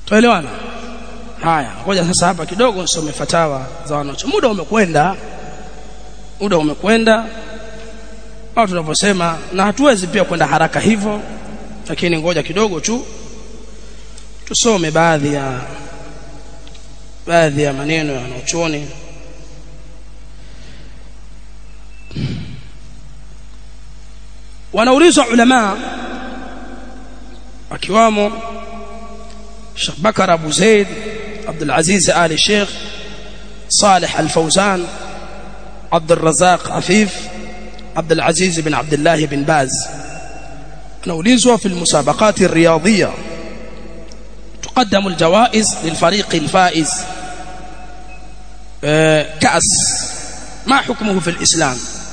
tuelewana haya ngoja sasa hapa kidogo nisome fatawa za wanacho muda umekwenda muda umekwenda au tunaposema na hatuwezi pia kwenda haraka hivyo lakini ngoja kidogo tu tusome baadhi ya baadhi ya maneno ya wanachuoni wanaulizwa ulama akiwamo Sheikh Bakar Abu Zaid Abdul Aziz Ali Sheikh صالح الفوزان عبد الرزاق عفيف عبد العزيز بن عبد الله بن باز نوليزوا في المسابقات الرياضية تقدم الجوائز للفريق الفائز كأس ما حكمه في الإسلام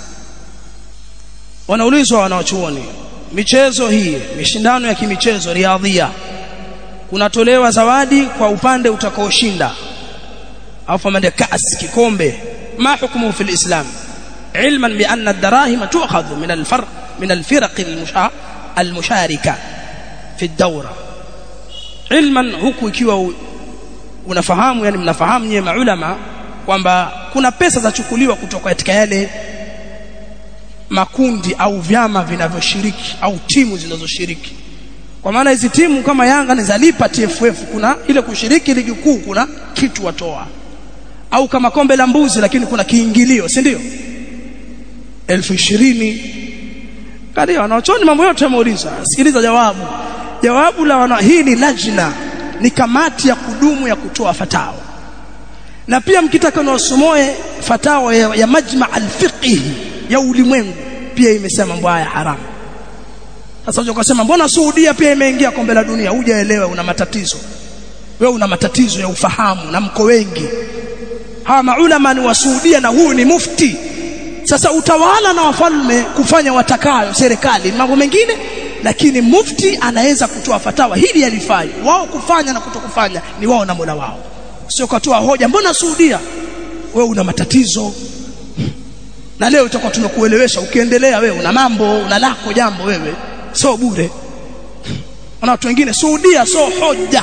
wanaulizwa wanawachuoni michezo hii mishindano ya kimichezo riadhia kunatolewa zawadi kwa upande utakaoshinda au mande kaas kikombe ma hukumu fi alislam ilman bi anna ad-darahim tu'khadhu min al-farq min al-firaq al-musharika fi ad-dawra ilman huku ikiwa unafahamu yani mnafahamu nyewe maulama kwamba kuna pesa zachukuliwa kutoka katika yale makundi au vyama vinavyoshiriki au timu zinazoshiriki kwa maana hizi timu kama Yanga ni zalipa TFF kuna ile kushiriki ligi kuu kuna kitu watoa au kama kombe la mbuzi lakini kuna kiingilio si ndio elfu ishirini kadi wanaochoni mambo yote yameuliza sikiliza jawabu jawabu la wana hii ni lajna ni kamati ya kudumu ya kutoa fatawa na pia mkitaka niwasomoe fatawa ya, ya majma al-fiqhi ya ulimwengu pia imesema mambo haya haramu sasa unajua kusema mbona Saudia pia imeingia kombe la dunia hujaelewa una matatizo wewe una matatizo ya ufahamu na mko wengi hawa maulama ni wa Saudia na huyu ni mufti sasa utawala na wafalme kufanya watakayo serikali mambo mengine lakini mufti anaweza kutoa fatawa hili halifai wao kufanya na kutokufanya ni wao na Mola wao sio kutoa hoja mbona Saudia wewe una matatizo na leo tutakuwa tunakuelewesha ukiendelea wewe una mambo una lako jambo wewe sio bure na watu wengine Saudia sio hoja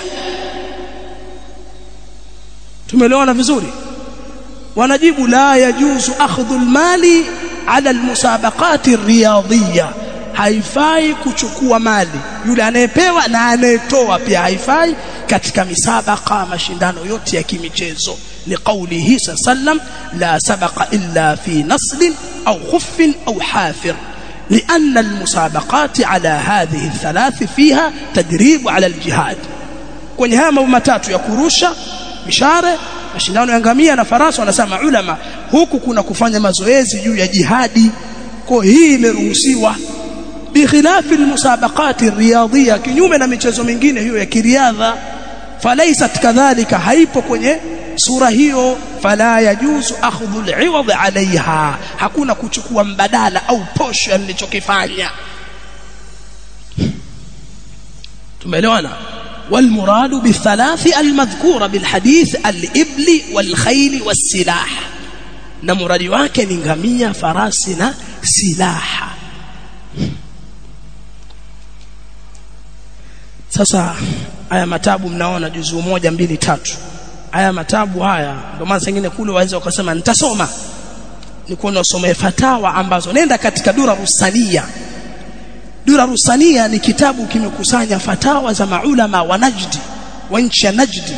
tumeelewana vizuri wanajibu la yajuzu akhdhu almali ala almusabaqat riyadhiyya haifai kuchukua mali yule anayepewa na anayetoa pia haifai katika misabaka mashindano yote ya kimichezo liqaulihi sallam la sabaqa illa fi nasl au khuff au hafir لأن المسابقات على هذه الثلاث فيها تدريب على الجهاد kwenye haya mambo matatu ya kurusha mishare mashindano ya ngamia na farasi wanasema ulama huku kuna kufanya mazoezi juu ya jihadi kwa hii imeruhusiwa bikhilafi almusabaqati riyadhia kinyume na michezo mingine hiyo ya kiriadha falaisat kadhalika haipo kwenye sura hiyo fala yajuzu akhdhu al'iwad 'alayha hakuna kuchukua mbadala au posho ya nilichokifanya tumeelewana والمراد بالثلاث المذكوره بالحديث الابل والخيل والسلاح na muradi wake ni ngamia farasi na silaha sasa haya matabu mnaona juzuu moja mbili tatu haya matabu haya ndio maana sengine kule waweza ukasema nitasoma ni kuona usome fatawa ambazo nenda katika dura rusania dura rusania ni kitabu kimekusanya fatawa za maulama wa Najdi wa nchi ya Najdi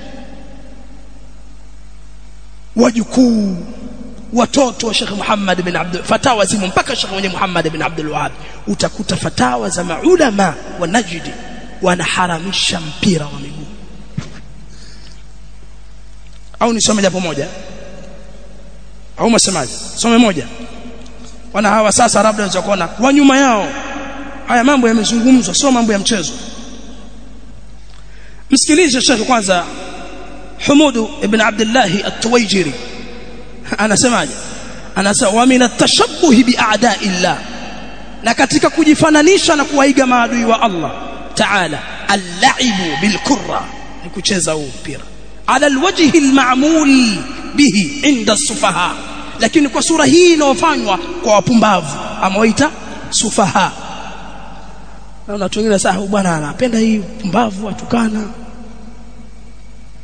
wajukuu watoto wa Sheikh Muhammad bin Abdul fatawa zimo mpaka Sheikh mwenye Muhammad bin Abdul Wahhab utakuta fatawa za maulama wa Najdi wanaharamisha mpira wa miguu au nisome japo moja au msemaji some moja wana hawa sasa labda unaweza kuona wa nyuma yao haya mambo yamezungumzwa sio mambo ya mchezo msikilize shekhi kwanza Humudu ibn Abdullah at-Tuwaijiri anasemaje anasema wa min at-tashabbuh bi a'da'illah na katika kujifananisha na kuwaiga maadui wa Allah ta'ala al-la'ibu bil kurra ni kucheza huu mpira ala alwajhi alma'mul bihi inda as-sufaha lakini kwa sura hii inayofanywa kwa wapumbavu amewaita sufaha na watu wengine sasa bwana anapenda hii pumbavu atukana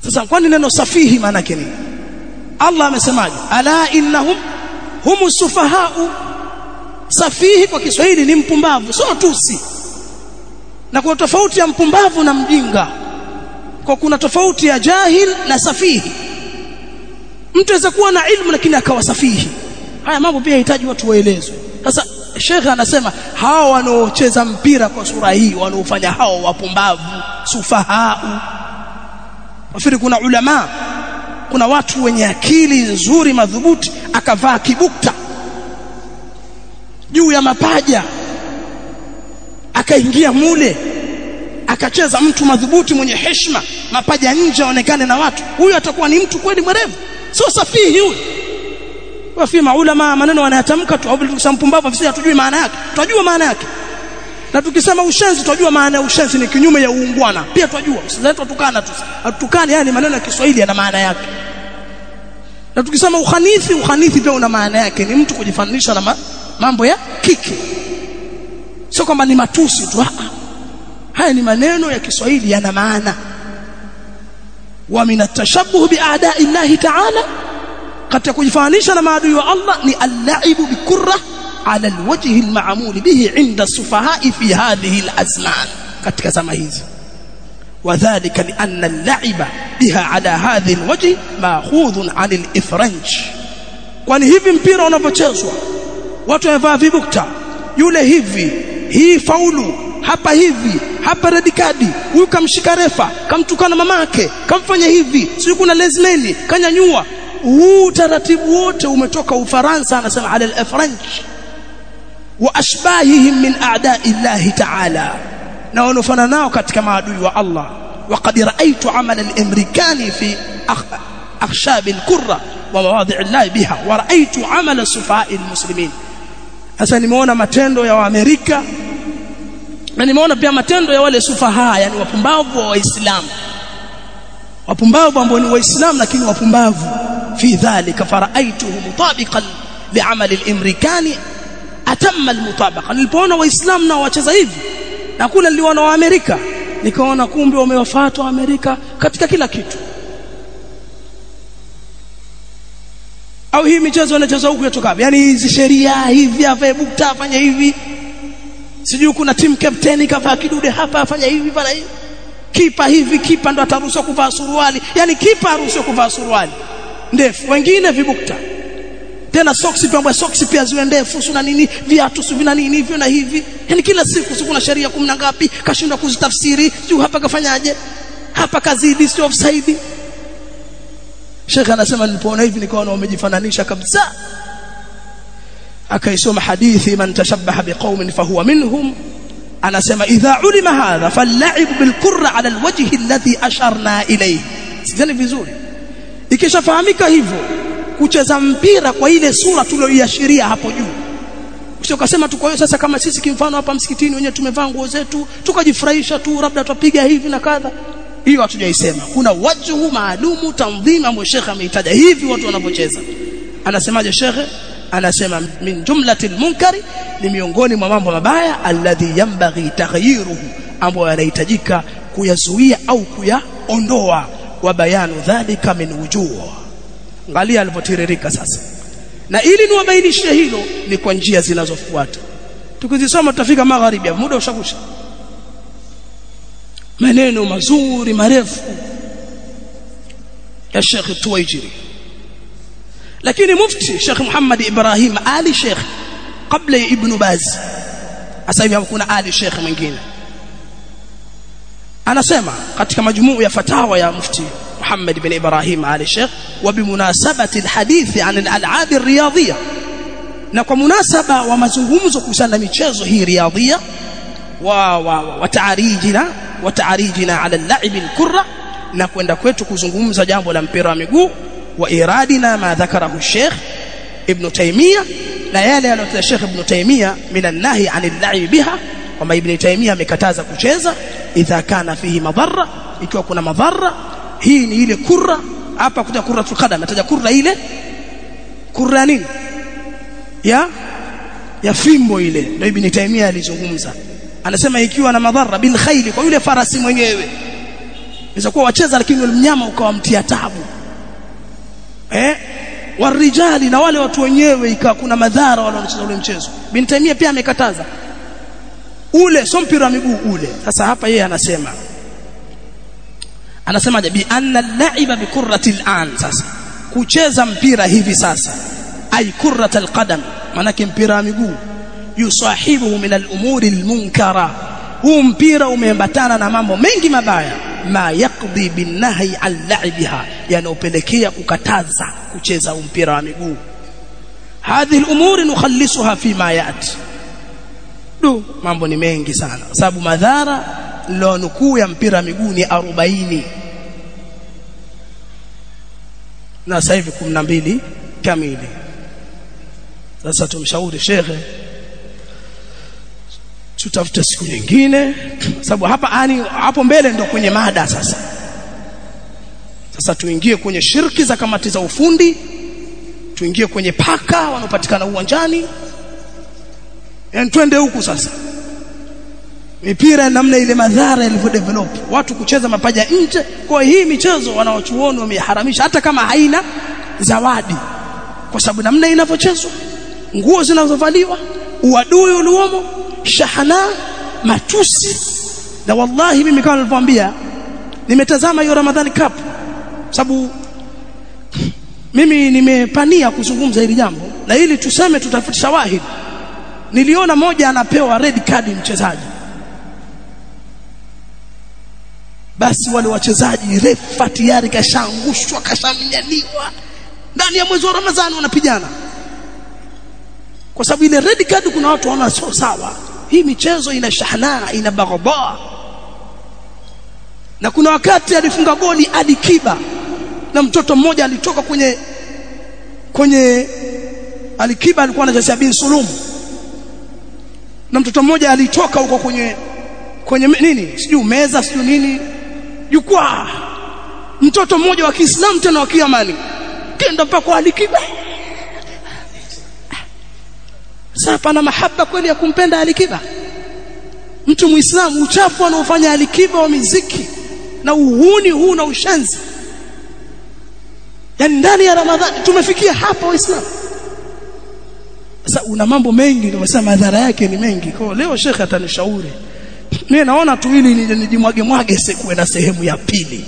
sasa kwani neno safihi maana yake nini Allah amesemaje ala innahum humu sufahau safihi kwa Kiswahili ni mpumbavu sio tusi na kuna tofauti ya mpumbavu na mjinga kwa kuna tofauti ya jahil na safihi mtu aweza kuwa na ilmu lakini akawa safihi haya mambo pia yahitaji watu waelezwe sasa shekhe anasema hawa wanaocheza mpira kwa sura hii wanaofanya hao wapumbavu sufahau wafiri kuna ulama kuna watu wenye akili nzuri madhubuti akavaa kibukta juu ya mapaja akaingia mule akacheza mtu madhubuti mwenye heshima mapaja nje aonekane na watu huyu atakuwa ni mtu kweli mwerevu sio safihi huyu wafi maulama maneno wanayatamka tu au tukisema mpumbavu sisi hatujui maana yake tunajua maana yake na tukisema ushenzi tunajua maana ya ushenzi ni kinyume ya uungwana pia tunajua usiletwa tukana tu atukane yani maneno ya Kiswahili yana maana yake na tukisema uhanithi uhanithi pia una maana yake ni mtu kujifananisha na ma, mambo ya kike sio kwamba ni matusi tu haya ni maneno ya Kiswahili yana maana wa min atashabbuh bi a'da'i Allah ta'ala katika kujifananisha na maadui wa Allah ni al-la'ibu bikurra ala alwajhi alma'mul bihi 'inda sufaha'i fi hadhihi alazman katika zama hizi وذلك لأن اللعب بها على هذه الوجه ماخوذ عن الإفرنج kwani hivi mpira unavyochezwa watu wamevaa vibukta yule hivi hii faulu hapa hivi hapa red card huyu kamshika refa kamtukana mamake kamfanya hivi sio kuna lesmeni kanyanyua huu taratibu wote umetoka Ufaransa anasema ala al-French wa ashbahihim min a'da'i Allah ta'ala na wanofana nao katika maadui wa Allah وقد رأيت عمل الامريكاني في اخشاب الكره ومواضع الله بها ورأيت عمل السفهاء المسلمين sasa nimeona matendo ya waamerika na nimeona pia matendo ya wale sufaha yani wapumbavu wa waislamu wapumbavu ambao ni waislamu lakini wapumbavu fi dhalika faraaituhu mutabiqan li'amali al-amerikani atamma al-mutabaqa nilipoona waislamu na wacheza hivi na kule niliona wa Amerika nikaona kumbe wamewafuata wa Amerika katika kila kitu au hii michezo inachezwa huku yatoka yani hizi sheria hivi avae bukta afanye hivi sijui kuna team captain kavaa kidude hapa afanya hivi bana hivi kipa hivi kipa ndo ataruhusiwa kuvaa suruali yani kipa haruhusiwi kuvaa suruali ndefu wengine vibukta tena socks pia ambapo socks pia ziwe ndefu sio na nini viatu sio vina nini hivyo na hivi yani kila siku sio kuna sheria 10 ngapi kashindwa kuzitafsiri sio hapa kafanyaje hapa kazidi sio offside Sheikh anasema nilipoona hivi nikaona wamejifananisha kabisa akaisoma hadithi man tashabbaha biqaumin fahuwa minhum anasema idha ulima hadha fal'ib bilqurra ala alwajhi alladhi asharna ilayhi sidhani vizuri ikishafahamika hivyo kucheza mpira kwa ile sura tuliyoiashiria hapo juu sio kasema tu kwa hiyo sasa kama sisi kimfano hapa msikitini wenyewe tumevaa nguo zetu tukajifurahisha tu labda tutapiga hivi na kadha hiyo hatujaisema kuna wajhu maalumu tanzima ambayo shekhe ameitaja hivi watu wanapocheza anasemaje shekhe anasema min jumlatil munkari ni miongoni mwa mambo mabaya alladhi yambaghi taghyiruhu ambayo yanahitajika kuyazuia au kuyaondoa wa bayanu dhalika min wujuh angalia alivyotiririka sasa na ili niwabainishe hilo ni kwa njia zinazofuata tukizisoma tutafika magharibi muda ushakusha maneno mazuri marefu ya Sheikh Tuwaijiri lakini mufti Sheikh Muhammad Ibrahim Ali Sheikh kabla ya Ibn Baz sasa hivi kuna Ali Sheikh mwingine anasema katika majumuu ya fatawa ya mufti محمد بن إبراهيم آل الشيخ وبمناسبة الحديث عن الألعاب الرياضية نكو مناسبة ومزungumzo kuhusiana michezo hii riyadhia wa watarijina watarijina ala al-la'ib al-kurra na kwenda kwetu kuzungumza jambo la mpira wa miguu wa iradina ma dhakarahu Sheikh Ibn Taymiyyah na yale aliyotoa Sheikh Ibn Taymiyyah min an-nahi 'an al-la'ib biha kwamba Ibn Taymiyyah amekataza kucheza idha kana fihi madhara ikiwa kuna madhara hii ni ile kurra hapa kuja kurra tukada nataja kurra ile kurra nini ya ya fimbo ile ndio ibn Taymiyyah alizungumza anasema ikiwa na madhara bil khayl kwa yule farasi mwenyewe inaweza kuwa wacheza lakini yule mnyama ukawamtia tabu eh warijali na wale watu wenyewe ikawa kuna madhara wale wanacheza ule mchezo bin Taimia pia amekataza ule sio mpira wa miguu ule sasa hapa yeye anasema anasema bi anna al-la'iba bi kurrati al-an sasa kucheza mpira hivi sasa ay kurrat al-qadam manake mpira wa miguu yusahibuhu min al-umuri al-munkara huu mpira umeambatana na mambo mengi mabaya ma yaqdi bin nahyi an la'ibiha yanopelekea kukataza kucheza mpira wa miguu hadhihi al-umuri nukhallisuha fi ma yati du mambo ni mengi sana sababu madhara leo nukuu ya mpira wa miguu ni 40 na sasa hivi 12 kamili sasa tumshauri shekhe tutafute siku nyingine sababu hapa ani hapo mbele ndo kwenye mada sasa sasa tuingie kwenye shirki za kamati za ufundi tuingie kwenye paka wanaopatikana uwanjani yani twende huku sasa mipira namna ile madhara yalivyodevelop watu kucheza mapaja nje kwa hii michezo wanaochuoni wameharamisha hata kama haina zawadi kwa sababu namna inavyochezwa nguo zinazovaliwa uadui uliomo shahana matusi na wallahi mimi kama nilivyoambia nimetazama hiyo Ramadhani Cup sababu mimi nimepania kuzungumza hili jambo na ili tuseme tutafuta shawahidi niliona moja anapewa red card mchezaji basi wale wachezaji refa tayari kashaangushwa kashamnyaniwa ndani ya mwezi wa Ramadhani wanapigana kwa sababu ile red card kuna watu wanaona sio sawa hii michezo ina shahana ina baghaba na kuna wakati alifunga goli Alikiba na mtoto mmoja alitoka kwenye kwenye Alikiba alikuwa anachezea bin Sulum na mtoto mmoja alitoka huko kwenye kwenye nini sijui meza sijui nini jukwaa mtoto mmoja wa Kiislamu tena wa Kiamani kenda mpaka kwa Alikiba sasa pana mahaba kweli ya kumpenda Alikiba mtu muislamu uchafu anaofanya Alikiba wa miziki na uhuni huu na ushenzi yani ndani ya Ramadhani tumefikia hapa waislamu sasa una mambo mengi ndio nasema madhara yake ni mengi kwa leo shekhe atanishauri mimi naona tu ili nijimwage mwage sikuwe na sehemu ya pili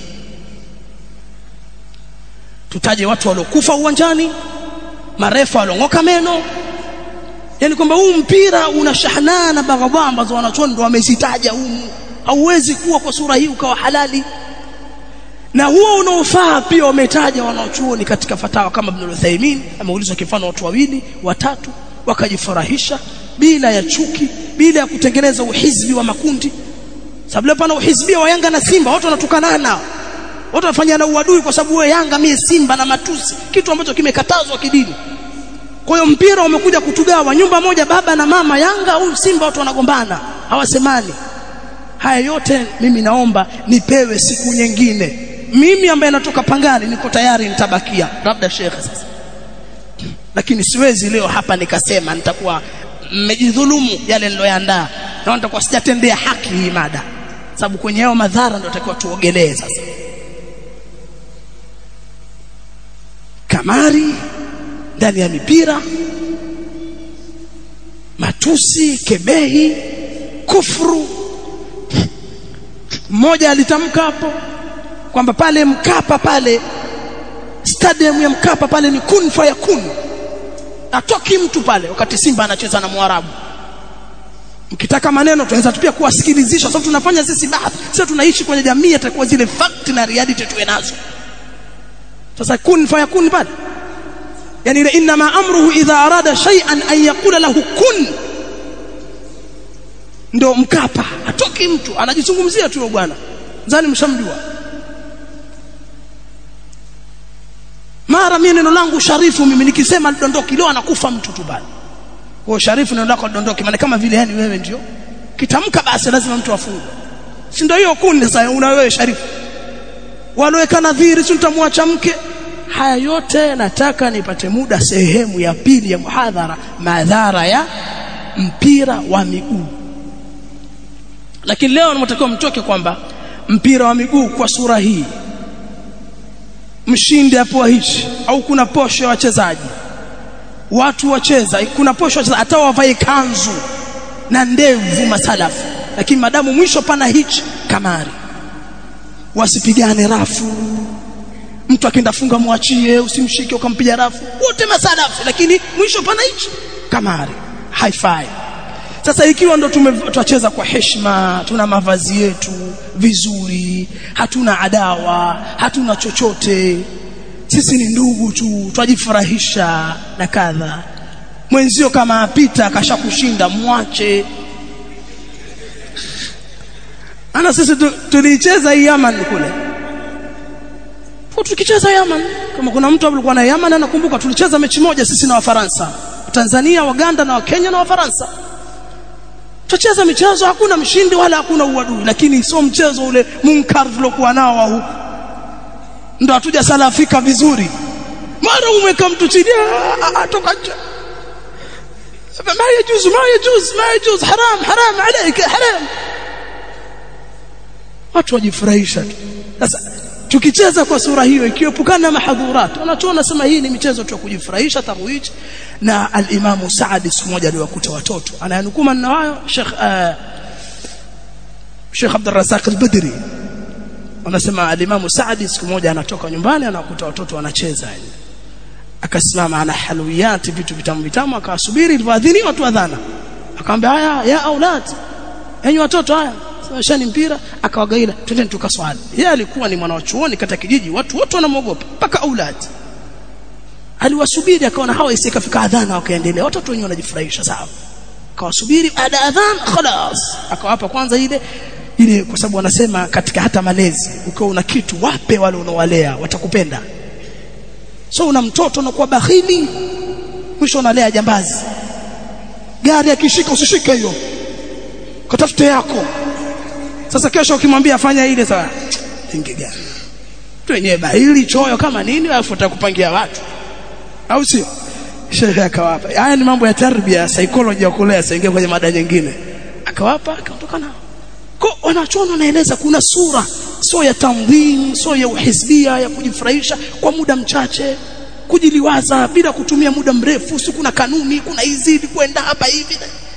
tutaje watu waliokufa uwanjani marefa waliongoka meno yani kwamba huu mpira una shahana na baghadha ambazo wanachuoni ndio wamezitaja humu hauwezi kuwa kwa sura hii ukawa halali na huo unaofaa pia wametaja wanaochuoni katika fatawa kama Ibn Uthaymeen ameulizwa kifano watu wawili watatu wakajifurahisha bila ya chuki bila ya kutengeneza uhizbi wa makundi sababu leo pana uhizbia wa Yanga na Simba watu wanatukanana watu wanafanyana uadui kwa sababu wewe Yanga mie Simba na matusi kitu ambacho kimekatazwa kidini kwa hiyo mpira umekuja kutugawa nyumba moja baba na mama Yanga au Simba watu wanagombana hawasemani haya yote mimi naomba nipewe siku nyingine mimi ambaye natoka Pangani niko tayari nitabakia labda shekhe sasa lakini siwezi leo hapa nikasema nitakuwa mmejidhulumu yale niloyaandaa na nitakuwa sijatendea haki hii mada sababu kwenye hayo madhara ndio takiwa tuogelee sasa kamari ndani ya mipira matusi kebehi kufru mmoja alitamka hapo kwamba pale Mkapa pale stadium ya Mkapa pale ni kun fayakun atoki mtu pale wakati Simba anacheza na Mwarabu mkitaka maneno tunaweza pia kuwasikilizisha sababu tunafanya sisi baadhi sisi tunaishi kwenye jamii atakuwa zile fact na reality tuwe nazo sasa kun fayakun pale yani ile inma amruhu idha arada shay'an an yaqula lahu kun ndo Mkapa atoki mtu anajizungumzia tu bwana zani mshamjua mara mimi neno langu sharifu mimi nikisema lidondoki leo anakufa mtu tu bali kwa sharifu neno lako lidondoki maana kama vile yani wewe ndio kitamka basi lazima mtu afungwe si ndio hiyo kundi sasa una wewe sharifu waloweka nadhiri si utamwacha mke haya yote nataka nipate muda sehemu ya pili ya muhadhara madhara ya mpira wa miguu lakini leo namtakiwa mtoke kwamba mpira wa miguu kwa sura hii mshindi apoa hichi au kuna posho ya wachezaji watu wacheza kuna posho wacheza hata wavae kanzu na ndevu masalafu lakini madamu mwisho pana hichi kamari wasipigane rafu mtu akienda funga mwachie usimshike ukampiga rafu wote masalafu lakini mwisho pana hichi kamari haifai sasa ikiwa ndo tumecheza kwa heshima tuna mavazi yetu vizuri hatuna adawa hatuna chochote sisi ni ndugu tu twajifurahisha na kadha mwenzio kama apita akashakushinda mwache ana sisi tulicheza hii Yaman kule tukicheza Yaman kama kuna mtu alikuwa na Yaman anakumbuka tulicheza mechi moja sisi na Wafaransa Tanzania Waganda na Wakenya na Wafaransa tucheza michezo hakuna mshindi wala hakuna uadui lakini sio mchezo ule munkar tulokuwa nao wa huku ndo hatuja salafika vizuri mara umweka mtu chini atoka nje ما يجوز ما يجوز ما يجوز حرام حرام عليك حرام watu wajifurahisha tu sasa tukicheza kwa sura hiyo ikiepukana na mahadhurat wanachoona nasema hii ni michezo tu ya kujifurahisha tarwij na al-Imam Saad siku moja aliwakuta watoto anayanukuu maneno hayo Sheikh uh, Sheikh Abdul Razak al-Badri wanasema al-Imam Saad siku moja anatoka nyumbani anakuta watoto wanacheza yani akasimama ana halwiyati vitu vitamu vitamu akawasubiri ilivyoadhiniwa watu adhana akamwambia haya ya aulad enyi watoto haya shani mpira akawagaila twendeni tukaswali yeye alikuwa ni mwana wa chuoni katika kijiji watu wote wanamwogopa mpaka aulad aliwasubiri akaona hawa isikafika adhana wakaendelea watoto wenyewe wanajifurahisha sawa akawasubiri baada adhan khalas akawapa kwanza ile ile kwa sababu wanasema katika hata malezi ukiwa una kitu wape wale unaowalea watakupenda so una mtoto unakuwa bakhili mwisho unalea jambazi gari akishika usishike hiyo katafute yako sasa kesho ukimwambia fanya ile sawa ingi gani tu wenyewe bahili choyo kama nini alafu utakupangia watu au sio shehe akawapa haya ni mambo ya tarbia psychology ya kulea saingia kwenye mada nyingine akawapa akaondoka nao kwa wanachoona wanaeleza kuna sura sio ya tamdhim sio ya uhisbia ya kujifurahisha kwa muda mchache kujiliwaza bila kutumia muda mrefu si kuna kanuni kuna hizi kwenda hapa hivi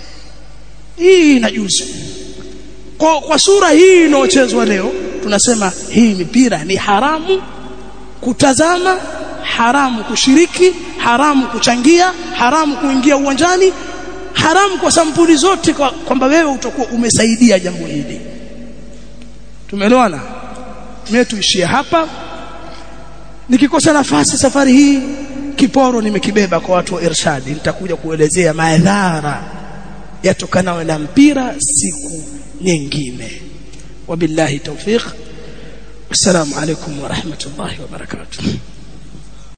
hii inajuzu kwa, kwa sura hii inayochezwa leo tunasema hii mipira ni haramu kutazama haramu kushiriki haramu kuchangia haramu kuingia uwanjani haramu kwa sampuli zote kwamba kwa wewe utakuwa umesaidia jambo hili tumeelewana mimi tuishie hapa nikikosa nafasi safari hii kiporo nimekibeba kwa watu wa irshadi nitakuja kuelezea madhara yatokanayo na mpira siku nyingine wabillahi tawfiq assalamu alaikum wa rahmatullahi wa barakatuh